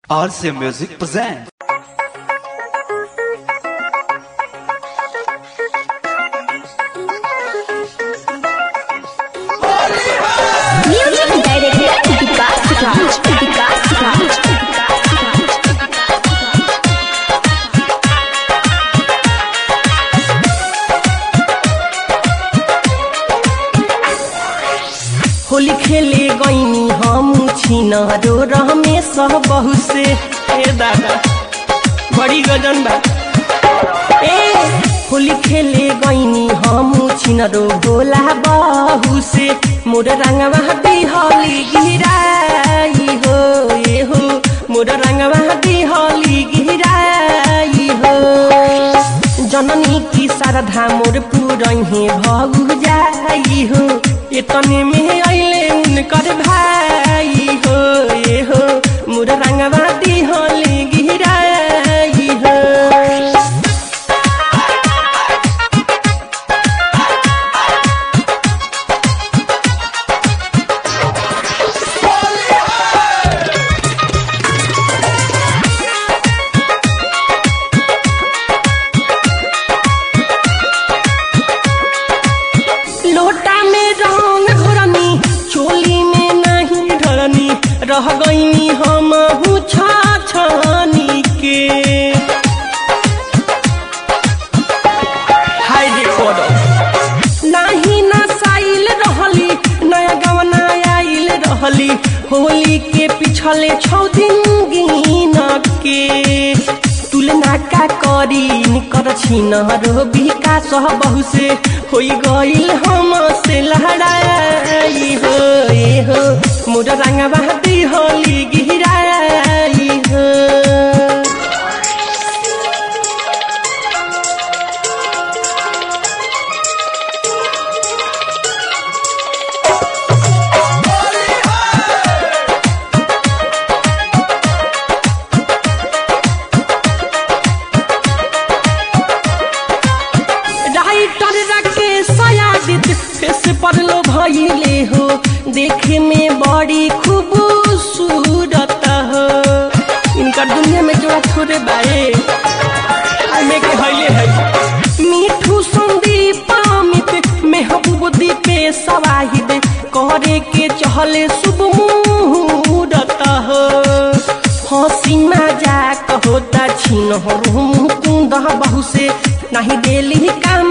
RCA Music presents. Music director Vikas Raj. Vikas Raj. Holi खेले गईनी हम छिनरो रहमे सह बहु से ए दादा बड़ी गजन बा ए होली खेले गईनी हम छिनरो भोला बहु से मोर रंगवा बिहली गिराई हो ए हो मोर रंगवा बिहली गिराई हो जननी की शारदा मोर पुरहे भगु जाई हो एतने में अइले उनकर भाई हो ए हो मोर रंगवा दिहली गिराई हो लोटा में रंग घोरनी चोली में नहीं ढरनी रह गईनी हम छाछनी के हाय रे कोडो नाही नसाइल रहली नया गवना आइल रहली होली के पिछले छौ दिन गिन के तुलना का करी निकर छिन रो विकास बहु से होई गइल हम से लहराई हो ए हो मोर रंगवा होली गिराई हो राइटर राकेश सयादित फेस पर लो भइले हो देखे में बड़ी खूबसूरत हो इनका दुनिया में जोड़ा थोड़े बाए में के हइले है मीठू संदीप अमित महबूब दीपे सवाहिद करे के चहले शुभ मुहूर्त हो हंसी मजाक होता छिन हो मुकुंद बहु से नहीं देली काम